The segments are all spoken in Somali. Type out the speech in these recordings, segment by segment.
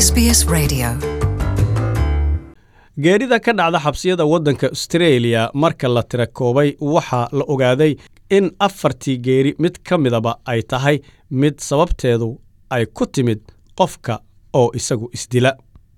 SBS Radio. geerida ka dhacda xabsiyada waddanka australia marka la tira koobay waxaa la ogaaday in afartii geeri mid ka midaba ay tahay mid sababteedu ay ku timid qofka oo isagu isdila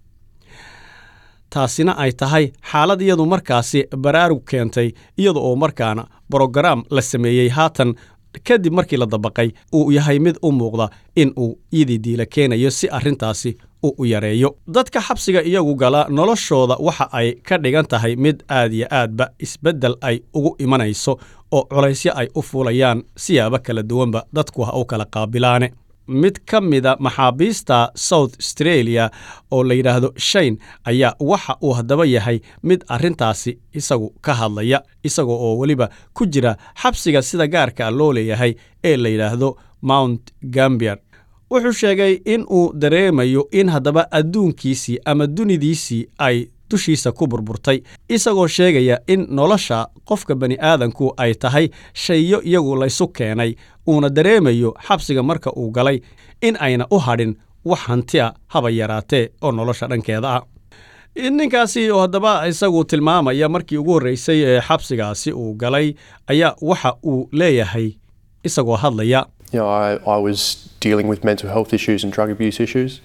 taasina ay tahay xaalad iyadu markaasi baraarug keentay iyada oo markaana brogaraam la sameeyey haatan kadib markii la dabaqay uu yahay mid u muuqda in uu iyadii diila keenayo si arrintaasi uu u yareeyo dadka xabsiga iyagu gala noloshooda waxa ay ka dhigan tahay mid aad iyo aadba isbeddel ay ugu imanayso oo culaysyo ay u fuulayaan siyaabo kala duwanba dadku ha u kala qaabilaane mid ka mida maxaabiista south australia oo la yidhaahdo shayn ayaa waxa uu haddaba yahay mid arrintaasi isagu ka hadlaya isaga oo weliba ku jira xabsiga sida gaarka loo leeyahay ee la yidhaahdo mount gambier wuxuu sheegay in uu dareemayo in haddaba adduunkiisii ama dunidiisii ay dushiisa ku burburtay isagoo sheegaya in nolosha qofka bani aadanku ay tahay shayo iyagu laysu keenay uuna dareemayo xabsiga marka uu galay in ayna u hadhin wax hanti a haba yaraatee oo nolosha dhankeeda ah ninkaasi oo haddaba isagu tilmaamaya markii ugu horreysay ee xabsigaasi uu galay ayaa waxa uu leeyahay isagoo hadlaya You know, I, I was dealing with mental health issues and drug abuse issues,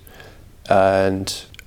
and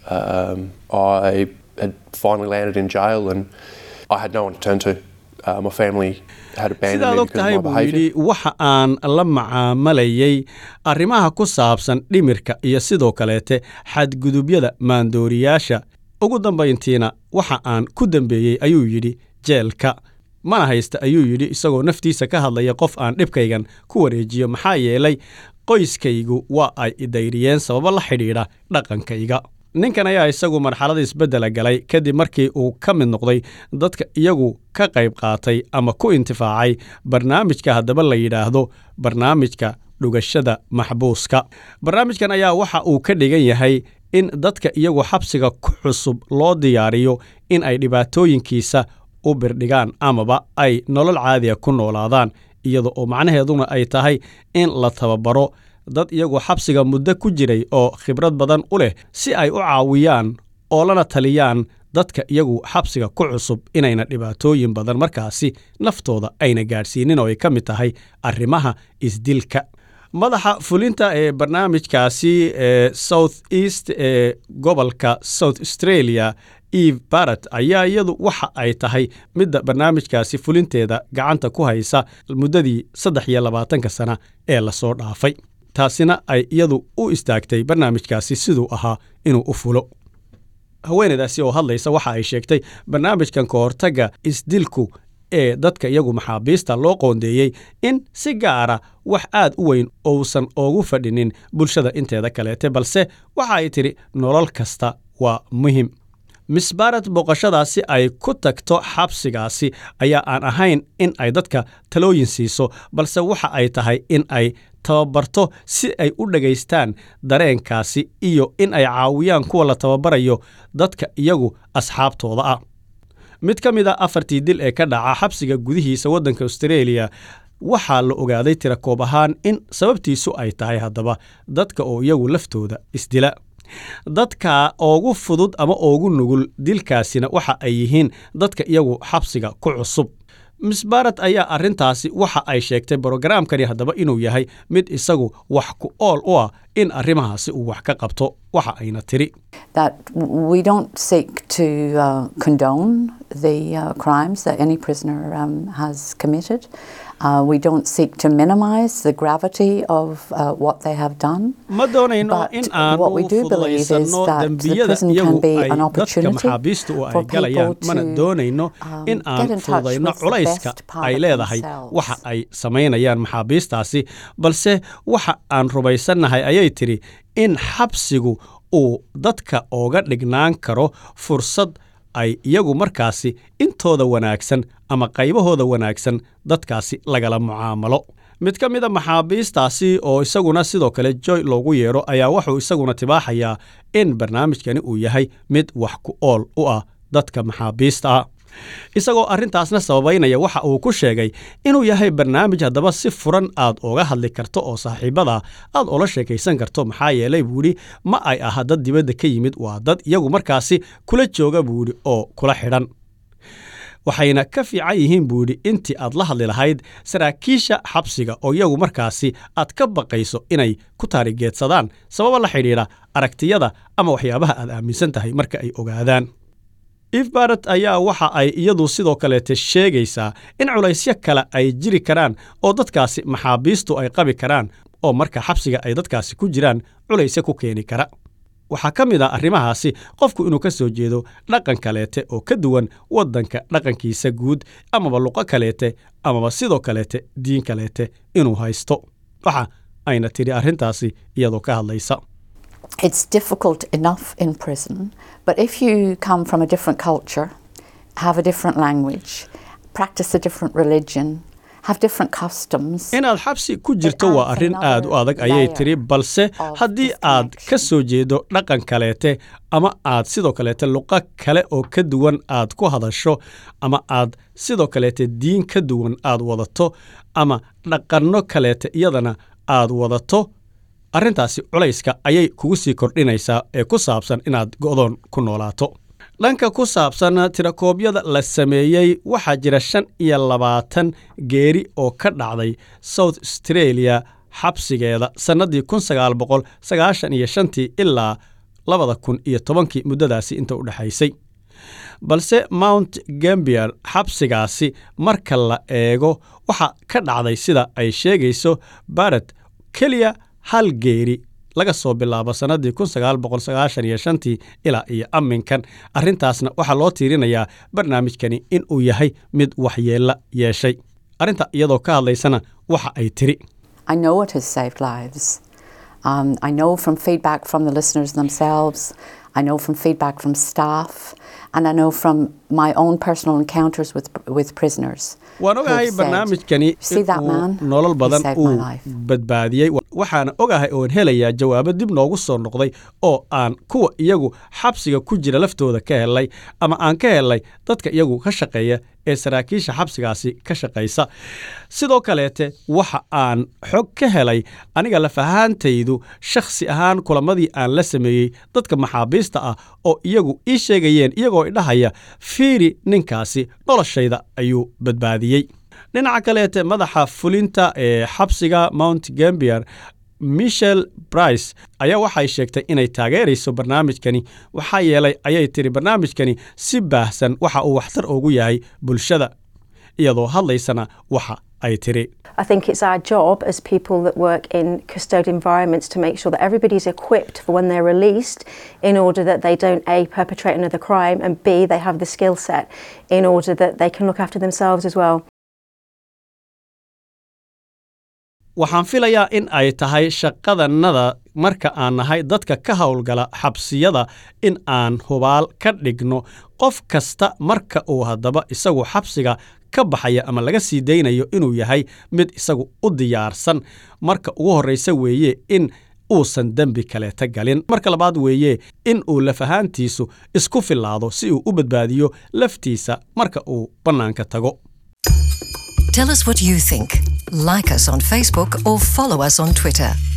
um, I had finally landed in jail, and I had no one to turn to. Uh, my family had abandoned sidaad me og because tahay of my buu behaviour. yidhi waxa aan la macaamalayay arrimaha ku saabsan dhimirka iyo sidoo kaleete xadgudubyada maandooriyaasha ugu dambayntiina waxa aan ku dembeeyey ayuu yidhi jeelka mana haysta ayuu yidhi isagoo naftiisa ka hadlaya qof aan dhibkaygan ku wareejiyo maxaa yeelay qoyskaygu waa ay idayriyeen sababo la xidhiidha dhaqankayga ninkan ayaa isagu marxalada isbeddela galay kadib markii uu ka mid noqday dadka iyagu ka qayb qaatay ama ku intifaacay barnaamijka haddaba la yidhaahdo barnaamijka dhugashada maxbuuska barnaamijkan ayaa waxa uu ka dhigan yahay in dadka iyagu xabsiga ku cusub loo diyaariyo in ay dhibaatooyinkiisa u birdhigaan amaba ay nolol caadiya ku noolaadaan iyada oo macnaheeduna ay tahay in la tababaro dad iyagu xabsiga muddo ku jiray oo khibrad badan u leh si ay u caawiyaan oo lana taliyaan dadka iyagu xabsiga ku cusub inayna dhibaatooyin badan markaasi naftooda ayna gaadhsiinin oo ay ka mid tahay arrimaha isdilka madaxa fulinta ee barnaamijkaasi ee south east ee gobolka south australia eve barrett ayaa iyadu waxa ay tahay midda barnaamijkaasi fulinteeda gacanta ku haysa muddadii saddex iyo labaatanka sana ee lasoo dhaafay taasina ay iyadu u istaagtay barnaamijkaasi siduu ahaa inuu u fulo haweeneydaasi oo hadlaysa waxa ay sheegtay barnaamijkan ka hortagga isdilku ee dadka iyagu maxaabiista loo qoondeeyey in si gaara wax aad u weyn uusan oogu fadhinin bulshada inteeda kaleete balse waxa ay tidhi nolol kasta waa muhim miss barat booqashadaasi ay ku tagto xabsigaasi ayaa aan ahayn in ay dadka talooyin siiso balse waxa ay tahay in ay tababarto si ay u dhagaystaan dareenkaasi iyo in ay caawiyaan kuwa la tababarayo dadka iyagu asxaabtooda ah mid ka mid a afartii dil ee ka dhaca xabsiga gudihiisa waddanka australia waxaa la ogaaday tira koob ahaan in sababtiisu ay tahay haddaba dadka oo iyagu laftooda isdila dadka oogu fudud ama oogu nugul dilkaasina waxa ay yihiin dadka iyagu xabsiga ku cusub miss barat ayaa arrintaasi waxa ay sheegtay brogaraamkani haddaba inuu yahay mid isagu wax ku ool u ah in arrimahaasi uu wax ka qabto waxa ayna tiri that we don't seek to uh, condone the uh, crimes that any prisoner um, has committed. Uh, we don't seek to minimise the gravity of uh, what they have done. ma doonayno But in aan what we u do believe is fududaysano that the dembiyada prison can iyagu be ay an dadka opportunity maxaabiistu ay for galayaan people mana to, doonayno um, in aan get in touch fududayno with the culayska best part ay of leedahay themselves. waxa ay samaynayaan maxaabiistaasi balse waxa aan rumaysannahay ayay tidhi in xabsigu uu dadka ooga dhignaan karo fursad ay iyagu markaasi intooda wanaagsan ama qaybahooda wanaagsan dadkaasi lagala mucaamalo mid ka mid a maxaabiistaasi oo isaguna sidoo kale joy loogu yeero ayaa wuxuu isaguna tibaaxayaa in barnaamijkani uu yahay mid wax ku ool u ah dadka maxaabiista ah isagoo arrintaasna sababaynaya waxa uu ku sheegay inuu yahay barnaamij haddaba si furan aad uga hadli karto oo saaxiibada aad ula sheekaysan karto maxaa yeelay buu yidhi ma ay aha dad dibadda ka yimid waa dad iyagu markaasi kula jooga buu yidhi oo kula xidhan waxayna ka fiican yihiin buu yidhi intii aad la hadli lahayd saraakiisha xabsiga oo iyagu markaasi aad ka baqayso inay ku taarigeedsadaan sababa la xidhiidha aragtiyada ama waxyaabaha aad aaminsan tahay marka ay ogaadaan eve baret ayaa waxa ay iyadu sidoo kaleete sheegaysaa in culaysyo kale ay jiri karaan oo dadkaasi maxaabiistu ay qabi karaan oo marka xabsiga ay dadkaasi ku jiraan culaysyo ku keeni kara waxaa ka mid a arrimahaasi qofku inuu ka soo jeedo dhaqan kaleete oo ka duwan waddanka dhaqankiisa guud amaba luqo kaleete amaba sidoo kaleete diin kaleete inuu haysto waxa ayna tidhi arrintaasi iyadoo ka hadlaysa It's difficult enough in prison, but if you come from a different culture, have a different language, practice a different religion, have different customs. inaad xabsi ku jirto waa arrin aad u adag ayay tidhi balse haddii aad ka soo jeedo dhaqan kaleete ama aad sidoo kaleete luqo kale oo ka duwan aad ku hadasho ama aad sidoo kaleete diin ka duwan aad wadato ama dhaqanno kaleete iyadana aad wadato arrintaasi culayska ayay kugu sii kordhinaysaa ee ku saabsan inaad go'doon ku noolaato dhanka ku saabsan tirakoobyada la sameeyey waxaa jira shan iyo labaatan geeri oo ka dhacday south australia xabsigeeda sannaddii kun sagaal boqol sagaashan iyo shantii ilaa labada kun iyo tobankii muddadaasi inta u dhexaysay balse mount gambier xabsigaasi marka la eego waxa ka dhacday sida ay sheegayso baret keliya hal geeri laga soo bilaabo sannaddii kun sagaal boqol sagaashan iyo shantii ilaa iyo amminkan arrintaasna waxaa loo tiirinayaa barnaamijkani in uu yahay mid waxyeella yeeshay arrinta iyadoo ka hadlaysana waxa ay tiri I know it has saved lives. Um, I know from feedback from the listeners themselves, I know from feedback from staff, and I know from my own personal encounters with, with prisoners. waan who've ogahay said, barnaamijkani "See in that uu man? nolol He badan saved my uu life." badbaadiyey waxaana ogahay oon helayaa jawaabo dib noogu soo noqday oo aan kuwa iyagu xabsiga ku jira laftooda ka helay ama aan ka helay dadka iyagu ka shaqeeya ee saraakiisha xabsigaasi ka shaqaysa sidoo kaleete waxa aan xog ka helay aniga lafahaantaydu shakhsi ahaan kulamadii aan la sameeyey dadka maxaabiista ah oo iyagu ii sheegayeen iyagoo idhahaya fiiri ninkaasi noloshayda ayuu badbaadiyey dhinaca kaleete madaxa fulinta ee xabsiga mount gambier michel brice ayaa waxay sheegtay inay taageerayso barnaamijkani waxaa yeelay ayay tiri barnaamijkani si baahsan waxa uu waxtar ugu yahay bulshada iyadoo hadlaysana waxa ay tiri I think it's our job as people that work in custodial environments to make sure that everybody's equipped for when they're released in order that they don't A, perpetrate another crime, and B, they have the skill set in order that they can look after themselves as well. waxaan filayaa in ay tahay shaqadannada marka aan nahay dadka ka howlgala xabsiyada in aan hubaal ka dhigno qof kasta marka uu haddaba isagu xabsiga ka baxaya ama laga sii daynayo inuu yahay mid isagu u diyaarsan marka ugu horraysa weeye in uusan dembi kaleeta galin marka labaad weeye in uu lafahaantiisu isku fillaado si uu u badbaadiyo laftiisa marka uu bannaanka tago Tell us what you think. Like us on Facebook or follow us on Twitter.